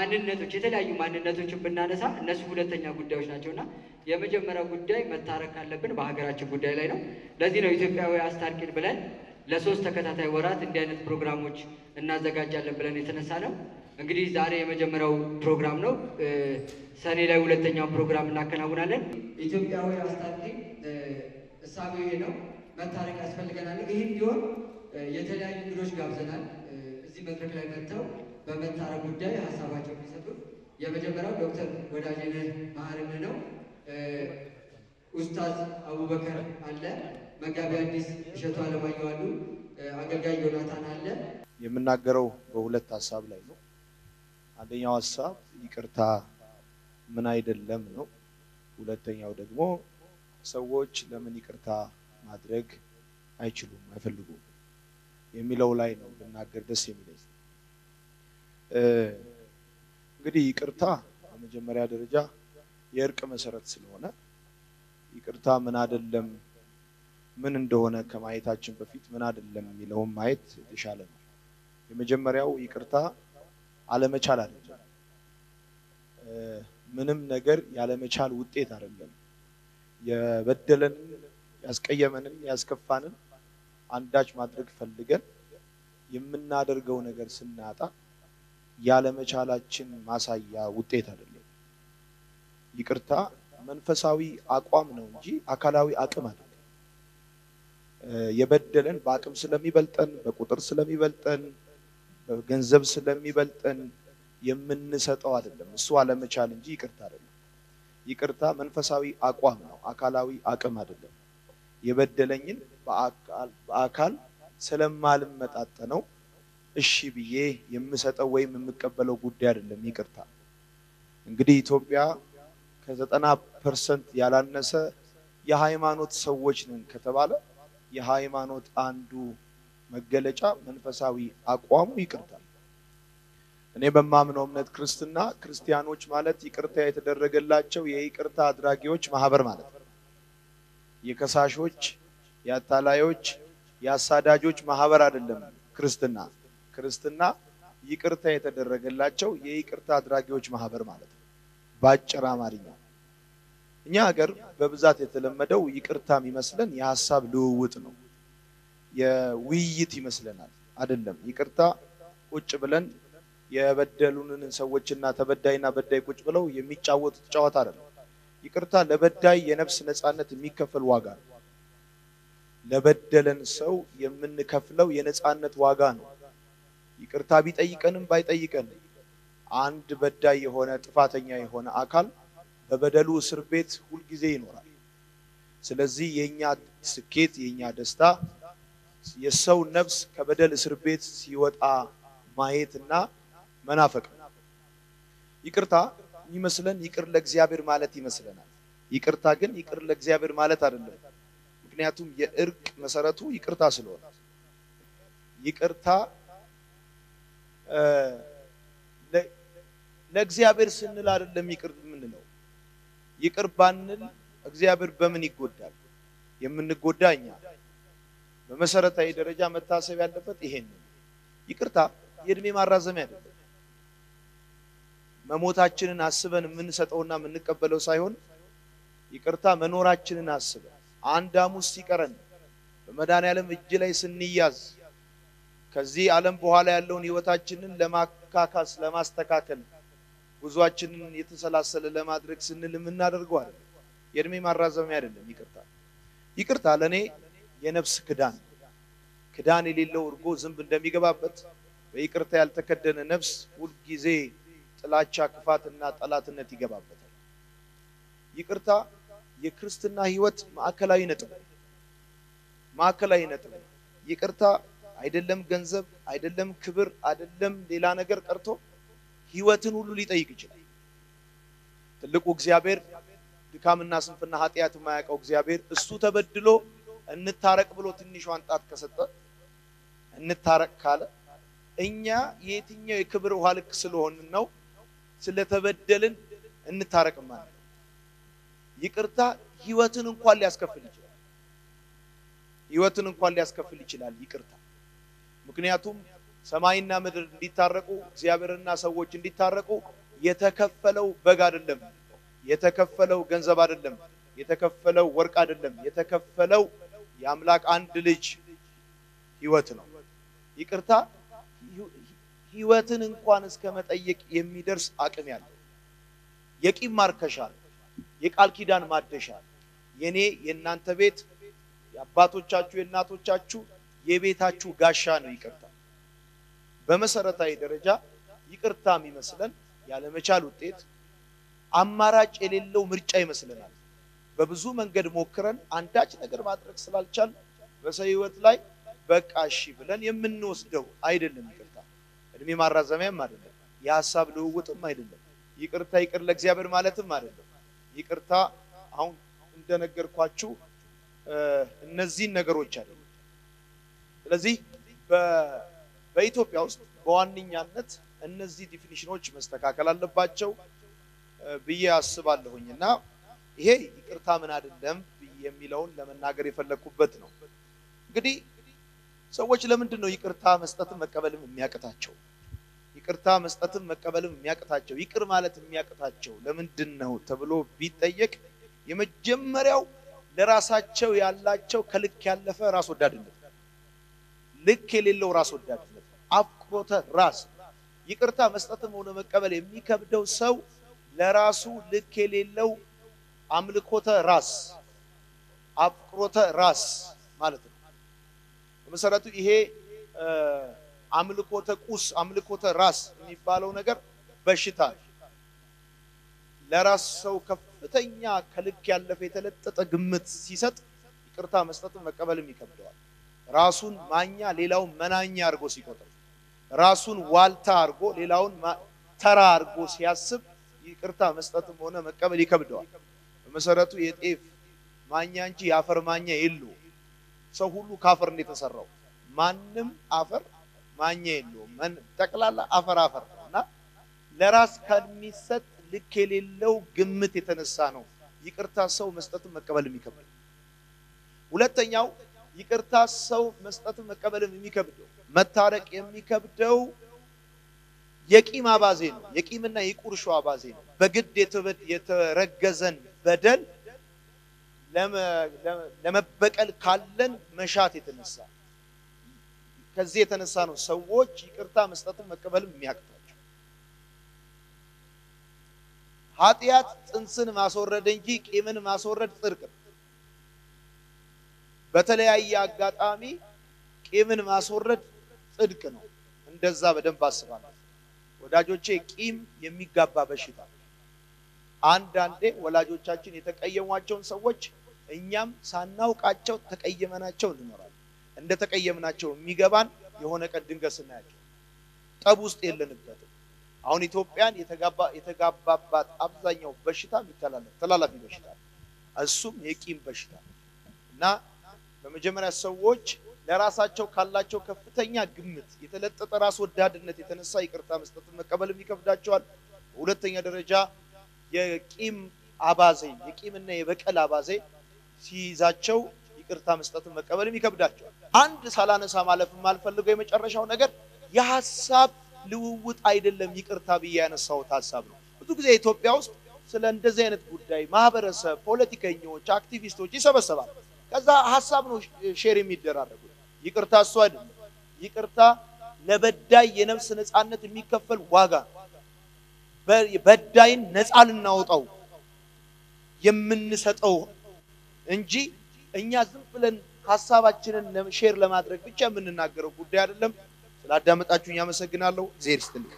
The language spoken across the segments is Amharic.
ማንነቶች የተለያዩ ማንነቶችን ብናነሳ እነሱ ሁለተኛ ጉዳዮች ናቸው እና የመጀመሪያው ጉዳይ መታረቅ ካለብን በሀገራችን ጉዳይ ላይ ነው። ለዚህ ነው ኢትዮጵያዊ አስታርቂን ብለን ለሶስት ተከታታይ ወራት እንዲህ አይነት ፕሮግራሞች እናዘጋጃለን ብለን የተነሳ ነው። እንግዲህ ዛሬ የመጀመሪያው ፕሮግራም ነው። እ፣ ሰኔ ላይ ሁለተኛውን ፕሮግራም እናከናውናለን። ኢትዮጵያዊ አስታርቂን እ፣ እሳቤው ይሄ ነው። መታረቅ ያስፈልገናል። ይህ እንዲሆን እ፣ የተለያዩ እንግዶች ጋብዘናል። እ፣ እዚህ መድረክ ላይ መጥተው በመታረቅ ጉዳይ ሀሳባቸው የሚሰጡ የመጀመሪያው ዶክተር ወዳጄነህ መሀርነህ ነው። እ፣ ኡስታዝ አቡበከር አለ፣ መጋቢ አዲስ እሸቱ አለማየሁ አሉ፣ እ፣ አገልጋይ ዮናታን አለ። የምናገረው በሁለት ሀሳብ ላይ ነው። አንደኛው ሀሳብ ይቅርታ ምን አይደለም ነው። ሁለተኛው ደግሞ ሰዎች ለምን ይቅርታ ማድረግ አይችሉም አይፈልጉም የሚለው ላይ ነው ብናገር ደስ የሚለኝ። እ፣ እንግዲህ ይቅርታ በመጀመሪያ ደረጃ የእርቅ መሰረት ስለሆነ ይቅርታ ምን አይደለም ምን እንደሆነ ከማየታችን በፊት ምን አይደለም የሚለውን ማየት የተሻለ ነው። የመጀመሪያው ይቅርታ አለመቻል አይደለም። እ፣ ምንም ነገር ያለመቻል ውጤት አይደለም። የበደለንን፣ ያስቀየመንን፣ ያስከፋንን አንዳች ማድረግ ፈልገን የምናደርገው ነገር ስናጣ ያለመቻላችን ማሳያ ውጤት አይደለም። ይቅርታ መንፈሳዊ አቋም ነው እንጂ አካላዊ አቅም አይደለም። እ፣ የበደለን በአቅም ስለሚበልጠን፣ በቁጥር ስለሚበልጠን፣ በገንዘብ ስለሚበልጠን የምንሰጠው አይደለም። እሱ አለመቻል እንጂ ይቅርታ አይደለም። ይቅርታ መንፈሳዊ አቋም ነው፣ አካላዊ አቅም አይደለም። የበደለኝን በአካል በአካል ስለማልመጣጠነው እሺ ብዬ የምሰጠው ወይም የምቀበለው ጉዳይ አይደለም። ይቅርታ እንግዲህ ኢትዮጵያ ከዘጠና ፐርሰንት ያላነሰ የሃይማኖት ሰዎች ነን ከተባለ የሃይማኖት አንዱ መገለጫ መንፈሳዊ አቋሙ ይቅርታ። እኔ በማምነው እምነት ክርስትና ክርስቲያኖች ማለት ይቅርታ የተደረገላቸው የይቅርታ አድራጊዎች ማህበር ማለት ነው። የከሳሾች፣ የአታላዮች፣ የአሳዳጆች ማህበር አይደለም ክርስትና። ክርስትና ይቅርታ የተደረገላቸው የይቅርታ አድራጊዎች ማህበር ማለት ነው በአጭር አማርኛ። እኛ ሀገር በብዛት የተለመደው ይቅርታ የሚመስለን የሀሳብ ልውውጥ ነው፣ የውይይት ይመስለናል። አይደለም። ይቅርታ ቁጭ ብለን የበደሉንን ሰዎችና ተበዳይና በዳይ ቁጭ ብለው የሚጫወቱት ጨዋታ አይደለም። ይቅርታ ለበዳይ የነፍስ ነፃነት የሚከፈል ዋጋ ነው። ለበደለን ሰው የምንከፍለው የነፃነት ዋጋ ነው። ይቅርታ ቢጠይቀንም ባይጠይቀንም አንድ በዳይ የሆነ ጥፋተኛ የሆነ አካል በበደሉ እስር ቤት ሁልጊዜ ይኖራል። ስለዚህ የኛ ስኬት የኛ ደስታ የሰው ነፍስ ከበደል እስር ቤት ሲወጣ ማየትና መናፈቅ ነው። ይቅርታ የሚመስለን ይቅር ለእግዚአብሔር ማለት ይመስለናል። ይቅርታ ግን ይቅር ለእግዚአብሔር ማለት አይደለም። ምክንያቱም የእርቅ መሰረቱ ይቅርታ ስለሆነ ይቅርታ እ፣ ለ- ለእግዚአብሔር ስንል አይደለም ይቅር የምንለው። ይቅር ባንል እግዚአብሔር በምን ይጎዳል? የምንጎዳ እኛ። በመሰረታዊ ደረጃ መታሰብ ያለበት ይሄን ነው። ይቅርታ የእድሜ ማራዘሚያ አይደለም። መሞታችንን አስበን የምንሰጠውና የምንቀበለው ሳይሆን ይቅርታ መኖራችንን አስበን አንድ ሐሙስ ሲቀረን በመድኃኔዓለም እጅ ላይ ስንያዝ ከዚህ ዓለም በኋላ ያለውን ህይወታችንን ለማካካስ ለማስተካከል ጉዟችንን የተሰላሰለ ለማድረግ ስንል የምናደርገው አይደለም። የእድሜ ማራዘሚያ አይደለም። ይቅርታ ይቅርታ ለእኔ የነፍስ ክዳን ክዳን የሌለው እርጎ ዝንብ እንደሚገባበት በይቅርታ ያልተከደነ ነፍስ ሁልጊዜ ጥላቻ፣ ክፋትና ጠላትነት ይገባበታል። ይቅርታ የክርስትና ህይወት ማዕከላዊ ነጥብ ነው። ማዕከላዊ ነጥብ ነው። ይቅርታ አይደለም ገንዘብ፣ አይደለም ክብር፣ አይደለም ሌላ ነገር ቀርቶ ህይወትን ሁሉ ሊጠይቅ ይችላል። ትልቁ እግዚአብሔር ድካምና ስንፍና ኃጢአት የማያውቀው እግዚአብሔር እሱ ተበድሎ እንታረቅ ብሎ ትንሿን ጣት ከሰጠ እንታረቅ ካለ እኛ የየትኛው የክብር ውሃ ልክ ስለሆንን ነው ስለተበደልን እንታረቅ ማለት ነው። ይቅርታ ህይወትን እንኳን ሊያስከፍል ይችላል። ህይወትን እንኳን ሊያስከፍል ይችላል ይቅርታ። ምክንያቱም ሰማይና ምድር እንዲታረቁ እግዚአብሔርና ሰዎች እንዲታረቁ የተከፈለው በግ አይደለም፣ የተከፈለው ገንዘብ አይደለም፣ የተከፈለው ወርቅ አይደለም፣ የተከፈለው የአምላክ አንድ ልጅ ሕይወት ነው። ይቅርታ ሕይወትን እንኳን እስከ መጠየቅ የሚደርስ አቅም ያለው የቂም ማርከሻ ነው። የቃል ኪዳን ማደሻ የኔ የእናንተ ቤት የአባቶቻችሁ የእናቶቻችሁ የቤታችሁ ጋሻ ነው። ይቅርታ በመሰረታዊ ደረጃ ይቅርታ የሚመስለን ያለመቻል ውጤት አማራጭ የሌለው ምርጫ ይመስለናል። በብዙ መንገድ ሞክረን አንዳች ነገር ማድረግ ስላልቻል በሰው ሕይወት ላይ በቃ እሺ ብለን የምንወስደው አይደለም። ይቅርታ እድሜ ማራዘሚያም አይደለም። የሀሳብ ልውውጥም አይደለም። ይቅርታ ይቅር ለእግዚአብሔር ማለትም አይደለም። ይቅርታ አሁን እንደነገርኳችሁ እነዚህን ነገሮች አይደለም። ስለዚህ በኢትዮጵያ ውስጥ በዋነኛነት እነዚህ ዲፊኒሽኖች መስተካከል አለባቸው ብዬ አስባለሁኝ እና ይሄ ይቅርታ ምን አይደለም የሚለውን ለመናገር የፈለግኩበት ነው። እንግዲህ ሰዎች ለምንድን ነው ይቅርታ መስጠትም መቀበልም የሚያቅታቸው? ይቅርታ መስጠትም መቀበልም የሚያቅታቸው ይቅር ማለት የሚያቅታቸው ለምንድን ነው ተብሎ ቢጠየቅ የመጀመሪያው ለራሳቸው ያላቸው ከልክ ያለፈ ራስ ወዳድነት፣ ልክ የሌለው ራስ ወዳድነት፣ አፍቅሮተ ራስ። ይቅርታ መስጠትም ሆነ መቀበል የሚከብደው ሰው ለራሱ ልክ የሌለው አምልኮተ ራስ፣ አፍቅሮተ ራስ ማለት ነው። በመሰረቱ ይሄ አምልኮተ ቁስ አምልኮተ ራስ የሚባለው ነገር በሽታ ነው። ለራስ ሰው ከፍተኛ ከልክ ያለፈ የተለጠጠ ግምት ሲሰጥ ይቅርታ መስጠትን መቀበልም ይከብደዋል። ራሱን ማኛ ሌላውን መናኛ አድርጎ ሲቆጥር፣ ራሱን ዋልታ አድርጎ ሌላውን ተራ አድርጎ ሲያስብ ይቅርታ መስጠትም ሆነ መቀበል ይከብደዋል። በመሰረቱ የጤፍ ማኛ እንጂ የአፈር ማኛ የለው። ሰው ሁሉ ከአፈር ነው የተሰራው። ማንም አፈር ማኛ የለውም። ጠቅላላ አፈር አፈር ነው እና ለራስ ከሚሰጥ ልክ የሌለው ግምት የተነሳ ነው ይቅርታ ሰው መስጠትን መቀበልም የሚከብደው። ሁለተኛው ይቅርታ ሰው መስጠትን መቀበልም የሚከብደው መታረቅ የሚከብደው የቂም አባዜ ነው። የቂምና የቁርሾ አባዜ ነው። በግድ የተረገዘን በደል ለመበቀል ካለን መሻት የተነሳ ከዚህ የተነሳ ነው ሰዎች ይቅርታ መስጠትን መቀበልም የሚያቅታቸው። ኃጢአት ጽንስን ማስወረድ እንጂ ቂምን ማስወረድ ጽድቅ ነው። በተለያየ አጋጣሚ ቂምን ማስወረድ ጽድቅ ነው። እንደዛ በደንብ አስባለሁ ወዳጆቼ። ቂም የሚጋባ በሽታ አንዳንዴ ወላጆቻችን የተቀየሟቸውን ሰዎች እኛም ሳናውቃቸው ተቀየመናቸው እንኖራለን። እንደ ተቀየምናቸው የሚገባን የሆነ ቀን ድንገት ስናያቸው ጠብ ውስጥ የለንበትም። አሁን ኢትዮጵያን የተጋባባት አብዛኛው በሽታ የሚተላለፍ ተላላፊ በሽታ ነው። እሱም የቂም በሽታ እና በመጀመሪያ ሰዎች ለራሳቸው ካላቸው ከፍተኛ ግምት የተለጠጠ ራስ ወዳድነት የተነሳ ይቅርታ መስጠትን መቀበልም ይከብዳቸዋል። በሁለተኛ ደረጃ የቂም አባዜ የቂምና የበቀል አባዜ ሲይዛቸው ይቅርታ መስጠትን መቀበልም ይከብዳቸዋል። አንድ ሳላነሳ ማለፍ የማልፈልገው የመጨረሻው ነገር የሀሳብ ልውውጥ አይደለም። ይቅርታ ብዬ ያነሳሁት ሀሳብ ነው። ብዙ ጊዜ ኢትዮጵያ ውስጥ ስለ እንደዚህ አይነት ጉዳይ ማህበረሰብ፣ ፖለቲከኞች፣ አክቲቪስቶች ይሰበሰባል። ከዛ ሀሳብ ነው ሼር የሚደራረጉት። ይቅርታ እሱ አይደለም። ይቅርታ ለበዳይ የነፍስ ነፃነት የሚከፈል ዋጋ ነው። በዳይን ነፃ ልናወጣው የምንሰጠው እንጂ እኛ ዝም ብለን ሀሳባችንን ሼር ለማድረግ ብቻ የምንናገረው ጉዳይ አይደለም። ስላዳመጣችሁኝ አመሰግናለሁ። ዜር ይስጥልኝ።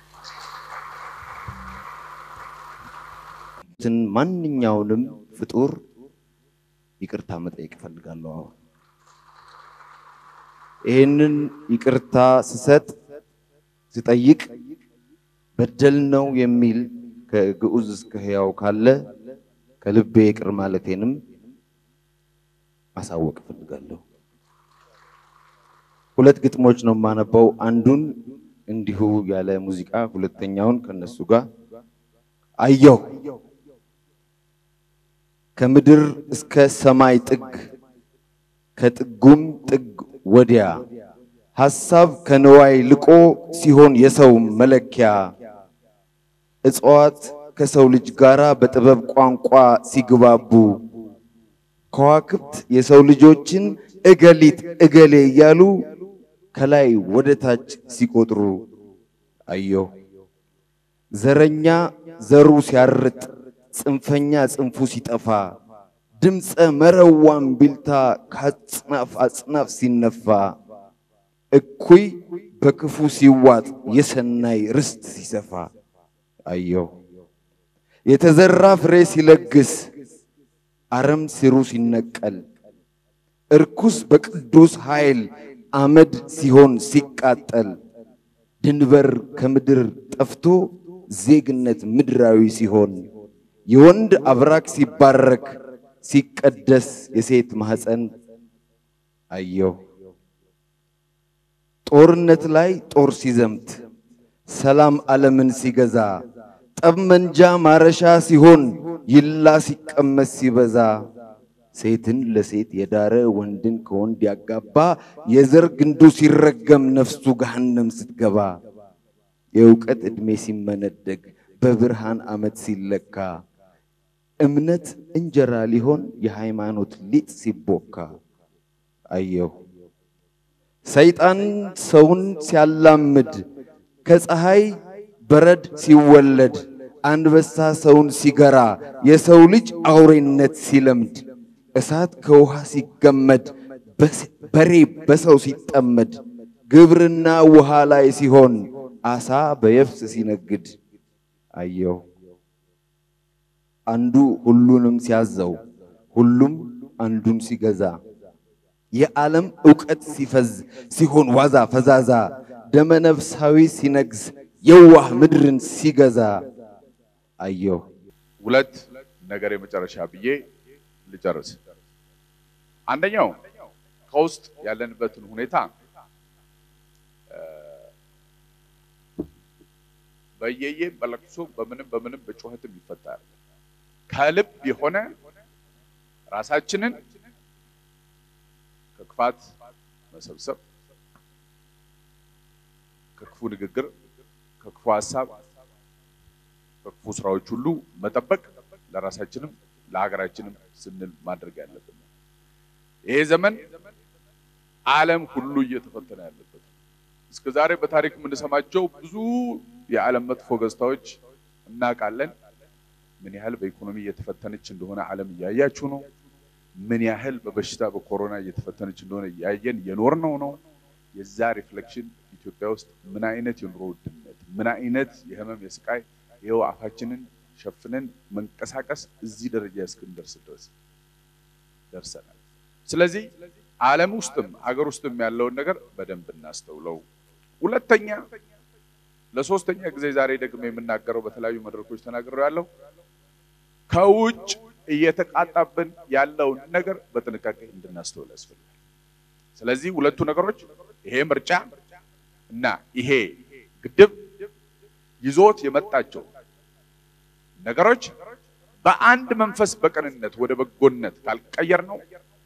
ማንኛውንም ፍጡር ይቅርታ መጠየቅ እፈልጋለሁ። አሁን ይህንን ይቅርታ ስሰጥ ስጠይቅ በደል ነው የሚል ከግዑዝ እስከ ሕያው ካለ ከልቤ ይቅር ማለቴንም ማሳወቅ እፈልጋለሁ። ሁለት ግጥሞች ነው የማነባው። አንዱን እንዲሁ ያለ ሙዚቃ፣ ሁለተኛውን ከነሱ ጋር አየሁ ከምድር እስከ ሰማይ ጥግ ከጥጉም ጥግ ወዲያ ሐሳብ ከንዋይ ልቆ ሲሆን የሰው መለኪያ እጽዋት ከሰው ልጅ ጋር በጥበብ ቋንቋ ሲግባቡ ከዋክብት የሰው ልጆችን እገሊት እገሌ እያሉ ከላይ ወደ ታች ሲቆጥሩ አየሁ። ዘረኛ ዘሩ ሲያርጥ፣ ጽንፈኛ ጽንፉ ሲጠፋ፣ ድምፀ መረዋን ቢልታ ከአጽናፍ አጽናፍ ሲነፋ፣ እኩይ በክፉ ሲዋጥ፣ የሰናይ ርስት ሲሰፋ አየሁ። የተዘራ ፍሬ ሲለግስ፣ አረም ሲሩ ሲነቀል፣ እርኩስ በቅዱስ ኃይል አመድ ሲሆን ሲቃጠል፣ ድንበር ከምድር ጠፍቶ ዜግነት ምድራዊ ሲሆን፣ የወንድ አብራክ ሲባረክ ሲቀደስ የሴት ማኅፀን አየሁ። ጦርነት ላይ ጦር ሲዘምት፣ ሰላም ዓለምን ሲገዛ፣ ጠብመንጃ ማረሻ ሲሆን ይላ ሲቀመስ ሲበዛ ሴትን ለሴት የዳረ ወንድን ከወንድ ያጋባ የዘር ግንዱ ሲረገም ነፍሱ ገሃነም ስትገባ የእውቀት ዕድሜ ሲመነደግ በብርሃን ዓመት ሲለካ እምነት እንጀራ ሊሆን የሃይማኖት ሊጥ ሲቦካ አየሁ። ሰይጣን ሰውን ሲያላምድ ከፀሐይ በረድ ሲወለድ አንበሳ ሰውን ሲገራ የሰው ልጅ አውሬነት ሲለምድ እሳት ከውሃ ሲገመድ በሬ በሰው ሲጠመድ ግብርና ውሃ ላይ ሲሆን አሳ በየብስ ሲነግድ አየሁ። አንዱ ሁሉንም ሲያዘው ሁሉም አንዱን ሲገዛ የዓለም ዕውቀት ሲፈዝ ሲሆን ዋዛ ፈዛዛ ደመነፍሳዊ ሲነግስ የዋህ ምድርን ሲገዛ አየሁ። ሁለት ነገር የመጨረሻ ብዬ ልጨርስ። አንደኛው ከውስጥ ያለንበትን ሁኔታ በየየም በለቅሶ በምንም በምንም በጩኸትም ይፈታል። ከልብ የሆነ ራሳችንን ከክፋት መሰብሰብ፣ ከክፉ ንግግር፣ ከክፉ ሀሳብ፣ ከክፉ ስራዎች ሁሉ መጠበቅ ለራሳችንም ለሀገራችንም ስንል ማድረግ ያለብን ነው። ይሄ ዘመን ዓለም ሁሉ እየተፈተነ ያለበት እስከ ዛሬ በታሪክ የምንሰማቸው ብዙ የዓለም መጥፎ ገጽታዎች እናውቃለን። ምን ያህል በኢኮኖሚ እየተፈተነች እንደሆነ ዓለም እያያችሁ ነው። ምን ያህል በበሽታ በኮሮና እየተፈተነች እንደሆነ እያየን የኖርነው ነው። የዛ ሪፍሌክሽን ኢትዮጵያ ውስጥ ምን አይነት የኑሮ ውድነት፣ ምን አይነት የህመም የስቃይ ይኸው አፋችንን ሸፍነን መንቀሳቀስ እዚህ ደረጃ እስክንደርስ ድረስ ደርሰናል። ስለዚህ ዓለም ውስጥም አገር ውስጥም ያለውን ነገር በደንብ እናስተውለው። ሁለተኛ ለሶስተኛ ጊዜ ዛሬ ደግሞ የምናገረው በተለያዩ መድረኮች ተናግረው ያለው ከውጭ እየተቃጣብን ያለውን ነገር በጥንቃቄ እንድናስተውል ያስፈልጋል። ስለዚህ ሁለቱ ነገሮች ይሄ ምርጫ እና ይሄ ግድብ ይዞት የመጣቸው ነገሮች በአንድ መንፈስ በቅንነት ወደ በጎነት ካልቀየር ነው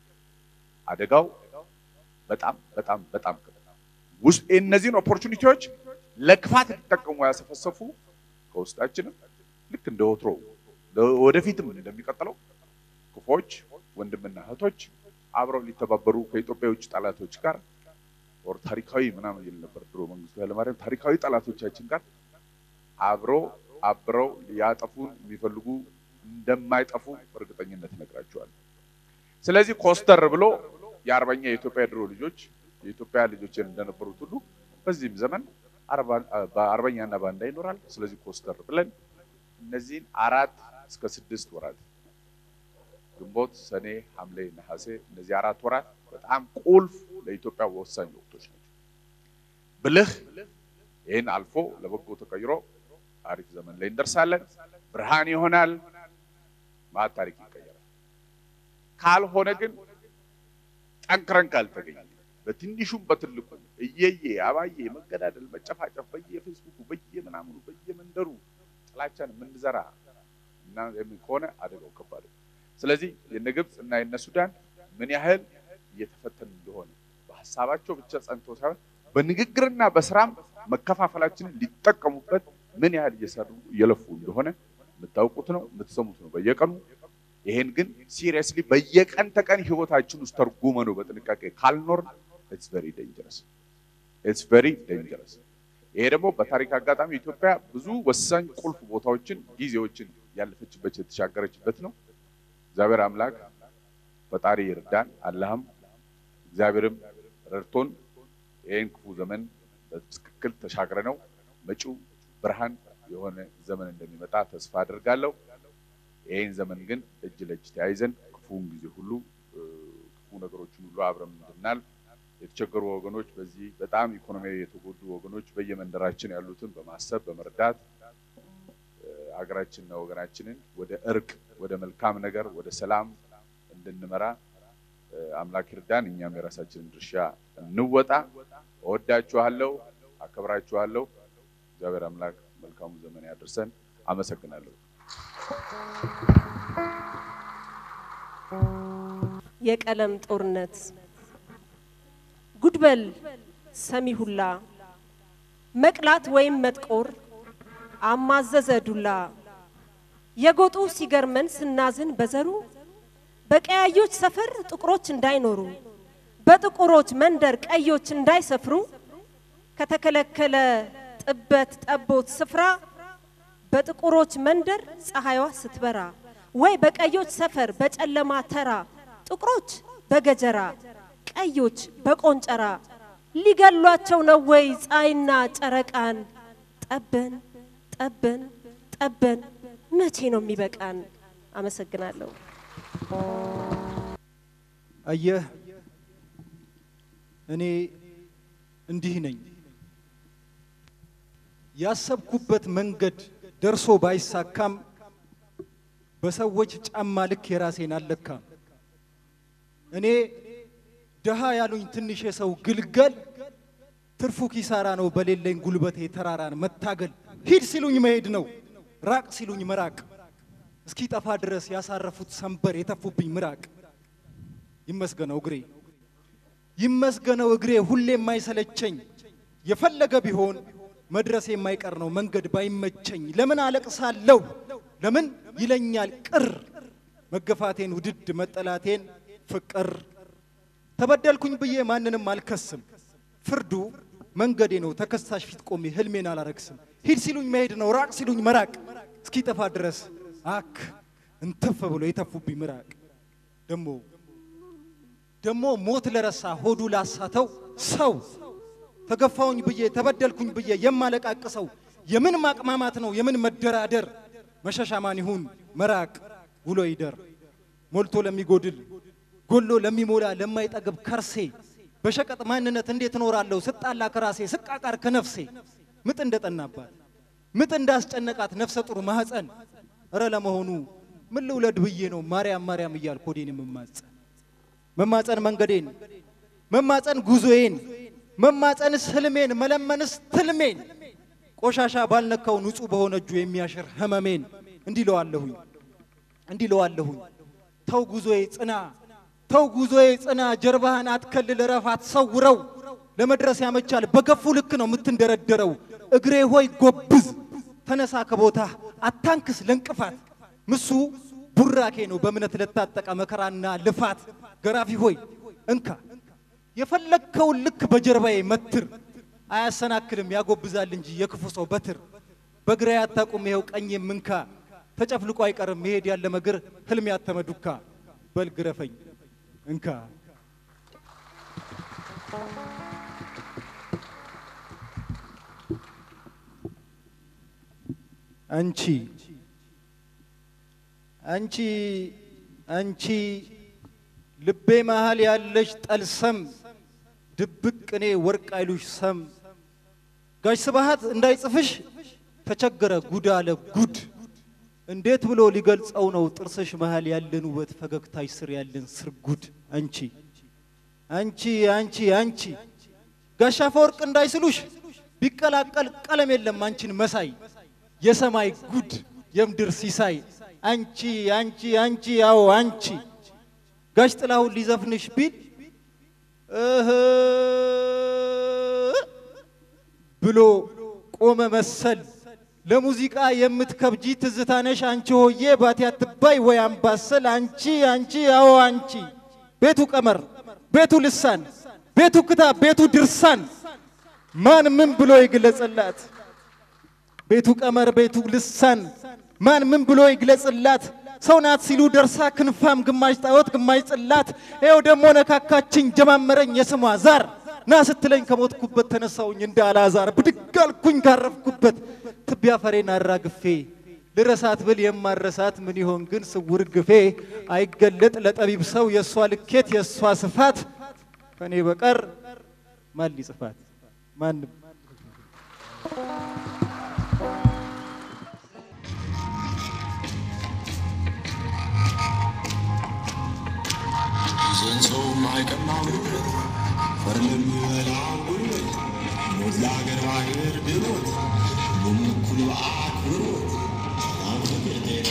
አደጋው በጣም በጣም በጣም ውስጥ እነዚህን ኦፖርቹኒቲዎች ለክፋት ሊጠቀሙ ያሰፈሰፉ ከውስጣችንም ልክ እንደ ወትሮ ወደፊትም እንደሚቀጥለው ክፎች ወንድምና እህቶች አብረው ሊተባበሩ ከኢትዮጵያ የውጭ ጠላቶች ጋር ወር ታሪካዊ ምናምን ይል ነበር ድሮ መንግስቱ ኃይለማርያም ታሪካዊ ጠላቶቻችን ጋር አብረው አብረው ሊያጠፉን የሚፈልጉ እንደማይጠፉ በእርግጠኝነት እነግራቸዋለሁ። ስለዚህ ኮስተር ብሎ የአርበኛ የኢትዮጵያ ድሮ ልጆች የኢትዮጵያ ልጆች እንደነበሩት ሁሉ በዚህም ዘመን በአርበኛና ባንዳ ይኖራል። ስለዚህ ኮስተር ብለን እነዚህን አራት እስከ ስድስት ወራት ግንቦት፣ ሰኔ፣ ሐምሌ፣ ነሐሴ እነዚህ አራት ወራት በጣም ቁልፍ ለኢትዮጵያ ወሳኝ ወቅቶች ናቸው። ብልህ ይህን አልፎ ለበጎ ተቀይሮ አሪፍ ዘመን ላይ እንደርሳለን። ብርሃን ይሆናል። ማት ታሪክ ይቀየራል። ካልሆነ ግን ጠንክረን ካልተገኘ በትንሹም በትልቁ እየየ አባዬ መገዳደል፣ መጨፋጨፍ በየፌስቡኩ በየምናምኑ በየመንደሩ ጥላቻን የምንዘራ እና ከሆነ አደጋው ከባድ ነው። ስለዚህ የነ ግብፅ እና የነ ሱዳን ምን ያህል እየተፈተኑ እንደሆነ በሀሳባቸው ብቻ ጸንቶ ሳይሆን በንግግርና በስራም መከፋፈላችንን ሊጠቀሙበት ምን ያህል እየሰሩ እየለፉ እንደሆነ የምታውቁት ነው፣ የምትሰሙት ነው በየቀኑ። ይሄን ግን ሲሪየስሊ በየቀን ተቀን ህይወታችን ውስጥ ተርጉመ ነው በጥንቃቄ ካልኖርን ኢትስ ቬሪ ዴንጀረስ ኢትስ ቬሪ ዴንጀረስ። ይሄ ደግሞ በታሪክ አጋጣሚ ኢትዮጵያ ብዙ ወሳኝ ቁልፍ ቦታዎችን ጊዜዎችን ያለፈችበት የተሻገረችበት ነው። እግዚአብሔር አምላክ ፈጣሪ ይርዳን፣ አላህም እግዚአብሔርም ረድቶን ይህን ክፉ ዘመን በትክክል ተሻግረ ነው መጪው ብርሃን የሆነ ዘመን እንደሚመጣ ተስፋ አድርጋለሁ። ይህን ዘመን ግን እጅ ለእጅ ተያይዘን ክፉውን ጊዜ ሁሉ ክፉ ነገሮችን ሁሉ አብረን እንድናልፍ የተቸገሩ ወገኖች በዚህ በጣም ኢኮኖሚያዊ የተጎዱ ወገኖች በየመንደራችን ያሉትን በማሰብ በመርዳት ሀገራችንና ወገናችንን ወደ እርቅ፣ ወደ መልካም ነገር፣ ወደ ሰላም እንድንመራ አምላክ ይርዳን። እኛም የራሳችንን ድርሻ እንወጣ። እወዳችኋለሁ፣ አከብራችኋለሁ። እግዚአብሔር አምላክ መልካሙ ዘመን ያደርሰን። አመሰግናለሁ። የቀለም ጦርነት ጉድበል ሰሚ ሁላ መቅላት ወይም መጥቆር አማዘዘ ዱላ የጎጡ ሲገርመን ስናዝን በዘሩ በቀያዮች ሰፈር ጥቁሮች እንዳይኖሩ በጥቁሮች መንደር ቀዮች እንዳይሰፍሩ ከተከለከለ ጥበት ጠቦት ስፍራ በጥቁሮች መንደር ፀሐይዋ ስትበራ ወይ በቀዮች ሰፈር በጨለማ ተራ ጥቁሮች በገጀራ ቀዮች በቆንጨራ ሊገሏቸው ነው ወይ ፀሐይና ጨረቃን? ጠበን ጠበን ጠበን መቼ ነው የሚበቃን? አመሰግናለሁ። አየህ እኔ እንዲህ ነኝ። ያሰብኩበት መንገድ ደርሶ ባይሳካም በሰዎች ጫማ ልክ የራሴን አልለካም። እኔ ደሃ ያሉኝ ትንሽ የሰው ግልገል ትርፉ ኪሳራ ነው በሌለኝ ጉልበቴ ተራራን መታገል። ሂድ ሲሉኝ መሄድ ነው፣ ራቅ ሲሉኝ መራቅ። እስኪ ጠፋ ድረስ ያሳረፉት ሰንበር የተፉብኝ ምራቅ። ይመስገነው እግሬ ይመስገነው እግሬ ሁሌ የማይሰለቸኝ የፈለገ ቢሆን መድረስ የማይቀር ነው መንገድ ባይመቸኝ። ለምን አለቅሳለሁ ለምን ይለኛል ቅር መገፋቴን ውድድ መጠላቴን ፍቅር ተበደልኩኝ ብዬ ማንንም አልከስም። ፍርዱ መንገዴ ነው ተከሳሽ ፊት ቆሜ ህልሜን አላረክስም። ሂድ ሲሉኝ መሄድ ነው ራቅ ሲሉኝ መራቅ እስኪጠፋ ድረስ አክ እንተፍ ብሎ የተፉብኝ ምራቅ ደሞ ደሞ ሞት ለረሳ ሆዱ ላሳተው ሰው ተገፋውኝ ብዬ ተበደልኩኝ ብዬ የማለቃቅሰው የምን ማቅማማት ነው የምን መደራደር መሸሻ ማን ይሁን መራቅ ውሎ ይደር ሞልቶ ለሚጎድል ጎሎ ለሚሞላ ለማይጠግብ ከርሴ በሸቀጥ ማንነት እንዴት እኖራለሁ ስጣላ ከራሴ ስቃቃር ከነፍሴ ምጥ እንደጠናባት ምጥ እንዳስጨነቃት ነፍሰ ጡር ማህፀን እረ ለመሆኑ ምን ልውለድ ብዬ ነው ማርያም ማርያም እያልኩ ሆዴን የምማጸን መማፀን መንገዴን መማፀን ጉዞዬን መማፀንስ ህልሜን መለመንስ ትልሜን ቆሻሻ ባልነካው ንጹህ በሆነ እጁ የሚያሽር ህመሜን እንዲህ ለዋለሁኝ እንዲህ ለዋለሁኝ ተው ጉዞዬ ጽና ተው ጉዞዬ ጽና ጀርባህን አትከልል ረፍ አትሰውረው ለመድረስ ያመቻል በገፉ ልክ ነው የምትንደረደረው እግሬ ሆይ ጎብዝ ተነሳ ከቦታ አታንክስ ለእንቅፋት ምሱ ቡራኬ ነው በእምነት ለታጠቀ መከራና ልፋት ገራፊ ሆይ እንካ የፈለግከውን ልክ በጀርባዬ መትር አያሰናክልም ያጎብዛል እንጂ የክፉ ሰው በትር በግራ ያታቁም ይኸው ቀኝ ምንካ ተጨፍልቆ አይቀርም መሄድ ያለ መግር ህልም ያተመዱካ በል ግረፈኝ እንካ አንቺ አንቺ አንቺ ልቤ መሃል ያለሽ ጠልሰም ድብቅ ቅኔ ወርቅ አይሉሽ ሰም ጋሽ ስብሃት እንዳይጽፍሽ ተቸገረ ጉድ አለ ጉድ እንዴት ብሎ ሊገልጸው ነው ጥርስሽ መሃል ያለን ውበት ፈገግታሽ ስር ያለን ስርጉድ አንቺ አንቺ አንቺ አንቺ ጋሽ አፈወርቅ እንዳይስሉሽ ቢቀላቀል ቀለም የለም አንቺን መሳይ የሰማይ ጉድ የምድር ሲሳይ አንቺ አንቺ አንቺ ያው አንቺ ጋሽ ጥላሁን ሊዘፍንሽ ቢል እህ ብሎ ቆመ መሰል ለሙዚቃ የምትከብጂ ትዝታነሽ አንቺ ሆዬ ባቲ አትባይ ወይ አምባሰል አንቺ አንቺ አዎ አንቺ ቤቱ ቀመር ቤቱ ልሳን ቤቱ ክታብ ቤቱ ድርሳን ማን ምን ብሎ ይግለጽላት? ቤቱ ቀመር ቤቱ ልሳን ማን ምን ብሎ ይግለጽላት? ሰው ናት ሲሉ ደርሳ ክንፋም ግማሽ ጣዖት ግማሽ ጽላት ይኸው ደግሞ ነካካችኝ ጀማመረኝ የስሟ ዛር ና ስትለኝ ከሞትኩበት ተነሳውኝ እንደ አልዓዛር ብድግ አልኩኝ ካረፍኩበት ትቢያ ፈሬን አራግፌ ልረሳት ብል የማረሳት ምን ይሆን ግን ስውር ግፌ አይገለጥ ለጠቢብ ሰው የእሷ ልኬት የእሷ ስፋት ከኔ በቀር ማን ሊጽፋት ማንም ዘንሰው ማይቀማው ንብረት ፈርም የሚበላው ጉልበት ሞት ለአገር በአገር ድሮት ሁሉም እኩል በአክብሮት ሰላም ፍቅር ጤና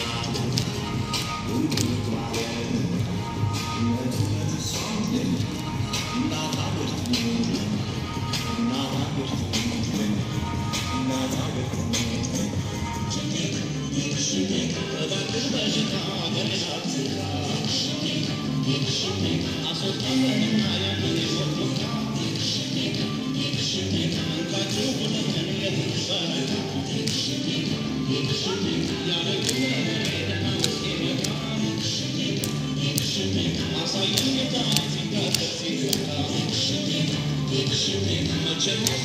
Thank you.